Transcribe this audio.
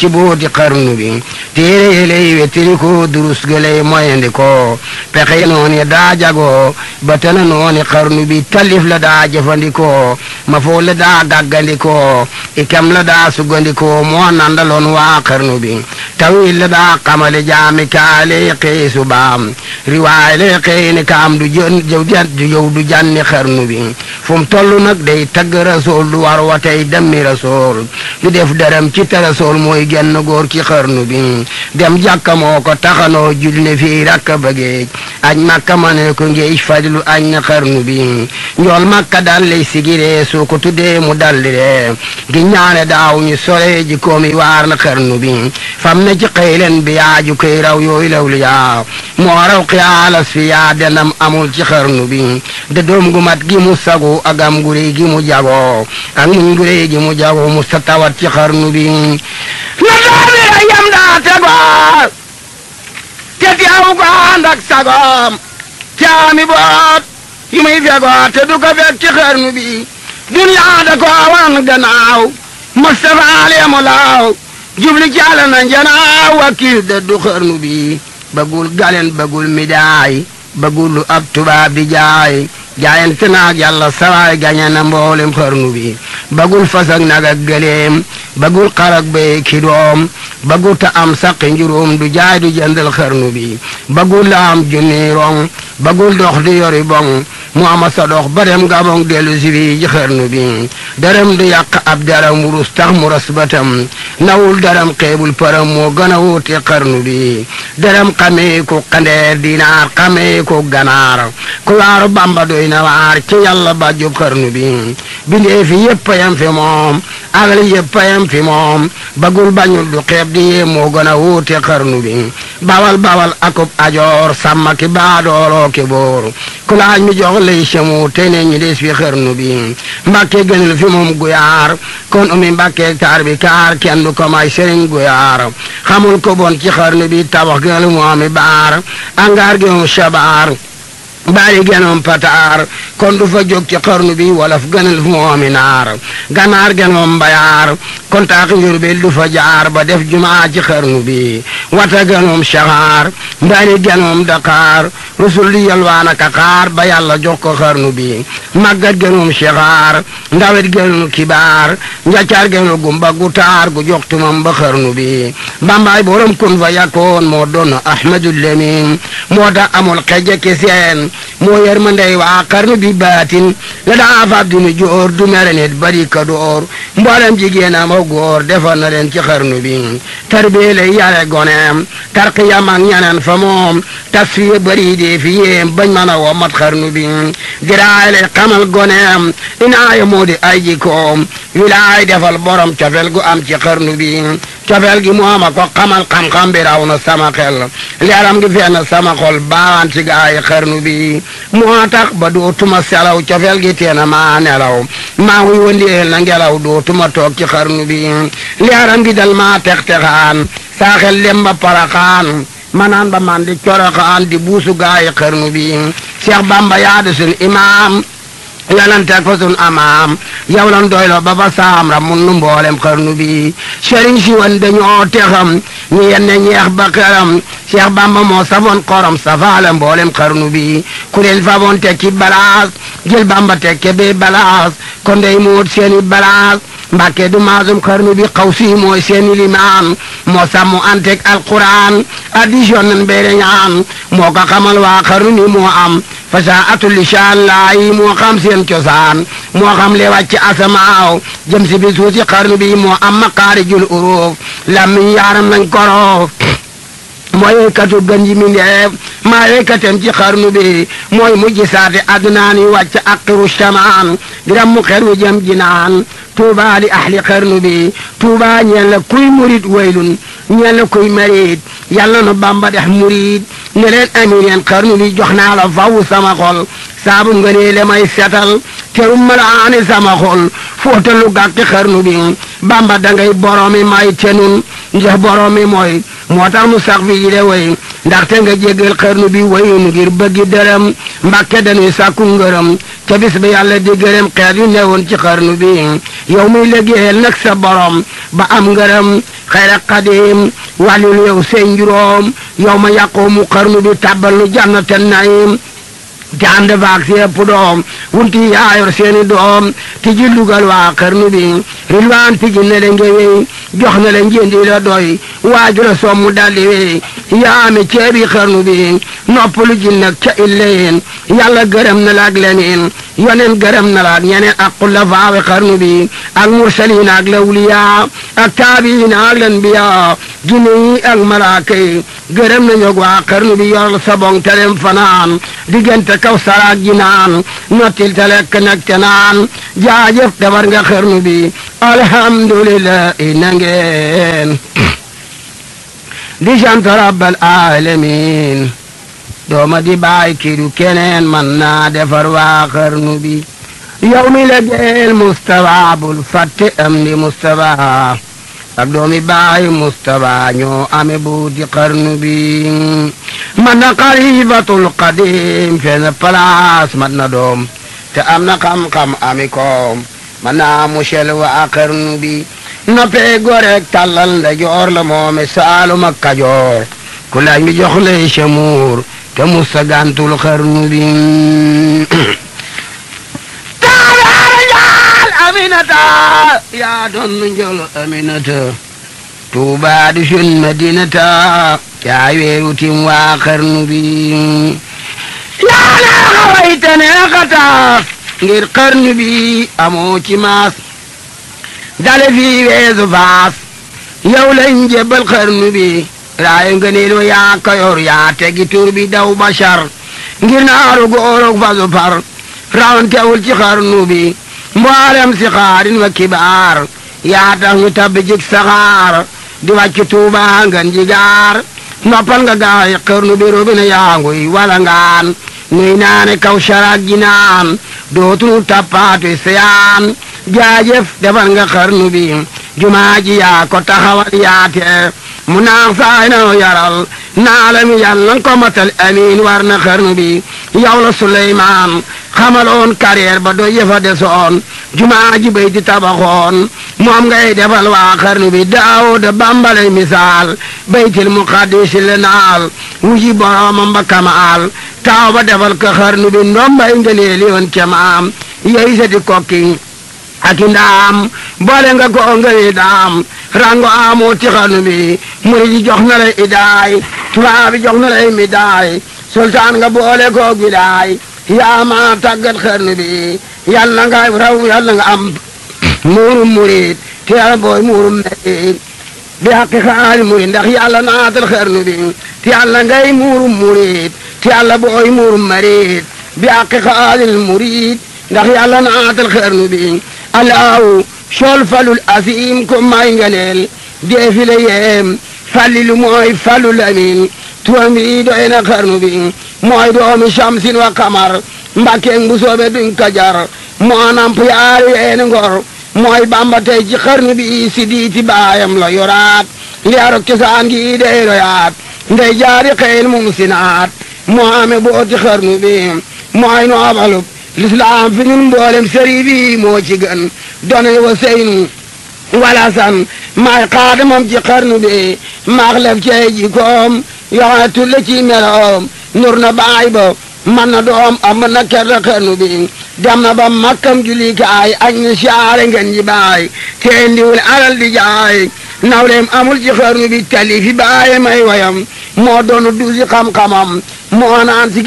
ci booti xarnu bi téere yi lay wettili ko durus ga lay moyandi ko pexe nooni daa jagoo ba tana nooni xarnu bi talif la daa jëfandikoo ma foo la daa gàggandikoo ikam la daa sugandikoo moo nandaloon waa xarnu bi tawil la daa xamale jaami kaale xëy subaam riwaay lay xëy ni kaam du jën du yow du janni xarnu bi fu mu toll nag day tagg rasool du war wa tey demmi rasool du def dërëm ci te rasool mooy genn góor ci xarnu bi dem jàkka moo ko taxanoo jul ne fii rakka bëggeej añ makka ma ne ko ngeej fadlu añ na xarnu bi njool makka dal lay sigiree soo ko tuddee mu dalliree gi ñaane daaw ñu sole ji koomi waar na xarnu bi fam ne ci xëylen bi yaaju koy raw yooyu lawlu yaa moo raw xiyaalas fi yaa denam amul ci xarnu bi de doom gu mat gi mu sagu ak am gurey gi mu jago ak muñ gurey gi mu jago mu sa tawat ci xarnu bi na doomi la yam daa tegoo te teew ko ànd ak sagoom te ami boot yu muy fegoo te du ko fekk ci xarnu bi duniyaa da ko wan gannaaw Mustafa leemu laaw jubli jàll na njanaaw wakiil da du xarnu bi bëggul galen bëggul midaay bëggul lu ab tubaab di jaay jaayante naag yàlla sawaay gañe na mboolem xarnu bi bëggul fas ak nag ak gëleem bëggul xar ak béy ki doom bëggul ta am saqi njuróom du jaay du jëndal xarnu bi bëggul la am junni rong bëggul dox di yori bong mu ama sa dox ba dem gabong dellu si bi ji xarnu bi dërëm du yàq ab daram wurus tax mu ras batam nawul daram xeebul param moo gën a wuute xarnu bi dërëm xamee ko xandeer dinaar xamee ko ganaar ku waaru bamba doy na waar ci yàlla ba jub xarnu bi bindee fi yëpp yam fi moom agli yëpp yam fi moom bagul bañul du xeeb di yee moo gën a wuute xarnu bi bawal bawal akub ajoor sàmma ki baadooloo ki boor ku laaj mi jox lay semu te ne ñi des fi xarnu bi mbàkke gënul fi moom guyaar kon umi mbàkke taar bi kaar kenn du ko may sëriñ guyaar xamul ko bon ci xarnu bi tabax gënal mu ami baar angaar gi moom shabaar baari genoom pataar kon du fa jóg ci xarnu bi wolof gënal fu moomi naar ganaar genoom mbayaar kon taaxi njurbel du fa jaar ba def jumaa ci xarnu bi wata genoom saxaar mbaari genoom daqaar rusul di yalwaana ka xaar ba yàlla jox ko xarnu bi màggat genoom saxaar ndawet genoom kibaar njaccaar genoom gumba gu taar gu jox tumam ba xarnu bi bambaay borom kun fa yakkoon moo doon ahmadul lemin moo tax amul xeje ki seen moo yar ma ndey waa xarnu bi baatin la daa fab di nu joor du mere nit bari ka door mboolem jigéen am ak góor defal na leen ci xarnu bi tarbie lay yare goneem tarqiyam ak ñaneen fa moom tasfiye bari dee fi yéem bañ mën a woo mat xarnu bi diraay lay xamal goneem inaaya moo di ay jikoom wilaay defal borom cofel gu am ci xarnu bi cofel gi mooma ko xamal xam-xam bi raw na sama xel leeram gi fenn sama xol baawaan ci gaay xarnu bi moo tax ba dootuma selaw cofel gi teena maa nelaw maa ngi wëndeel na ngelaw dootuma toog ci xarnu bi leeram gi dal maa tex-texaan saa xel lem ba paraxaan manaan ba man di coroxaan di buusu gaay xarnu bi Cheikh Bamba yaadu sun imaam yalanteeg fa sun amaam yow lan doyloo ba fa saam ra mun nu mboolem xarnu bi sëriñ si wan dañoo texam ñi yenne ñeex ba xeram Cheikh Bamba moo safoon xorom safaale mboolem xarnu bi ku leen faboon tekki balaas jël Bamba tekke bee balaas kon day muut seeni balaas mbàkke du maasum xarnu bi xaw si mooy seeni limaan moo sàmmu antek alquran addition nan beere ñaan moo ko xamal waa xarnu ni moo am fasaa atul lisaan laayi moo xam seen cosaan moo xam le wàcc asamaaw jëm si bi suusi xarnu bi moo am maqaarijul uruuf lammiñ yaaram nañ koroof mooy yëkkatu gën ji mindeef maa yëkkatem ci xarnu bi mooy mujj saate adnaan yi wàcc aqiru shamaan diram mu xer wi jëm jinaan tuuba li ahli xarnu bi tuuba ñeen la kuy murit waylun ñeen la kuy marit yàlla nu bamba dex murit ne leen amin yeen xarnu bi jox naa la faw sama xol saabu nga nee le may setal terum ma la aani sama xol fóotalu gàkki xarnu bi bamba dangay boromi may tenun ndax boromi mooy moo tax mu sax fi yi de way ndaxte nga jéggal xarnu bi wayun ngir bëggi dërëm mbàkke dañuy sàkku ngërëm ca bis ba yàlla di gërëm xeet yu newoon ci xarnu bi yow muy liggéeyal nag sa borom ba am ngërëm xayra qadim walil yow seen juróom yow ma yàqoomu xarnu bi tàbbal nu jannatan naim te ànd faak si ëpp doom wunti yaayor seeni doom ti ji lugal waa xarnu bi rilwaan ti ji ne le ngewey jox na le njëndi la doy waaju la sommu daldi wey yaame ceebi xarnu bi noppalu ji nag ca illeen yàlla gërëm na la ak leneen yoneen gërëm na la ak ñeneen ak xulafaawe xarnu bi ak mursaliin ak lawliya ak taabiin ak lanbiya jinne yi ak malaaka yi gërëm na ñog waa xarnu bi yoral sabong telem fanaan diggante kaw saraak ji naan nottil te lekk nag te naan jaajëf defar nga xarnu bi alhamdulillah na ngeen di sant rabbal alamin dooma di baay kidu keneen man naa defar waa xarnu bi yow mi la geel Mustafa bul fàtte am di Mustafa ak doomi baay Mustafa ñoo ame buuti xarnu bi man na xalifatul qadim fenn place man na doom te am na xam-xam ami koom man naa musel waa xarnu bi noppee gorek tàllal nda joor la moome saalum ak kajoor ku laaj mi jox lay camuur te musa gantul xarnu bi taalaara njaal aminata yaa doon nu njol aminata tuubaa di sun madinata yaa weeru tim waa xarnu bi yaa neexa wayte neexata ngir xarnu bi amoo ci maas dale fii weesu faas yow lañ jébbal xarnu bi raayu ngëneel wa yaa kayor yaa tegi tur bi daw bashar ngir naaru góorog fasu far rawantewul ci xarnu bi mboolem si xaarin wa kibaar yaa tax ñu tabbi jik saxaar di wàcc tuuba ngan jigaar noppal nga gaay xarnu bi robina yaanguy wala ngaan nuy naane kaw saraak ji naan dootunu tappaatu seyaan jaajëf defal nga xarnu bi jumaa ji yaa ko taxawal yaate mu naax saay na yaral naalami yàlla nan ko matal amiin war na xarnu bi yow la Suleymaan xamaloon carrière ba do yëfa desoon jumaa ji bay di tabaxoon moom ngay defal waa xarnu bi Daawuda bambalay misaal baytil muqaddis le naal wuji boroomam ba kamaal taaw ba defal ko xarnu bi ndombay ngëneeli woon ca maam yey sa di kokki ak i ndaam boole nga ko ngëni daam rango amoo ci xarnu bi muri ji jox na lay idaay tubaab bi jox na lay midaay sultaan nga boole ko gidaay yaa ma tàggat xarnu bi yàlla nga raw yàlla nga am muurum murid te yàlla booy muurum murid bi haqi xaali murid ndax yàlla naatal xarnu bi te yàlla ngay muurum murid te yàlla booy muurum murid bi haqi xaalil murid ndax yàlla naatal xarnu bi alaaw sol falul asim ko may nganeel deefile yeem fallilu mooy falul amin turam bi doy na xarnu bi mooy doomi shamsin wa kamar mbàkkeeg bu soobe duñ kajar moo namp yaari weeni ngor mooy bamba tey ci xarnu bi si diiti baayam la yoraat liyaaro cosaan gi dey royaat ndey jaari xeyl mum sinaat moo ame booti xarnu bi mooy noobalub lislaam fi ñun mboolem sëri bi moo ci gën donay wa seynu wala san maay xaadamam ci xarnu bi maax lef cey ji koom yoxone tulle ci meloom nur na baay ba man na doom am na kerta xarnu bi dem na ba makkam julikaay añ ni siyaare ngeen ji baay te ndiwul alal di jaay nawleem amul ci xarnu bi tali fi baaye may wayam moo doonu duusi xam-xamam moo naan si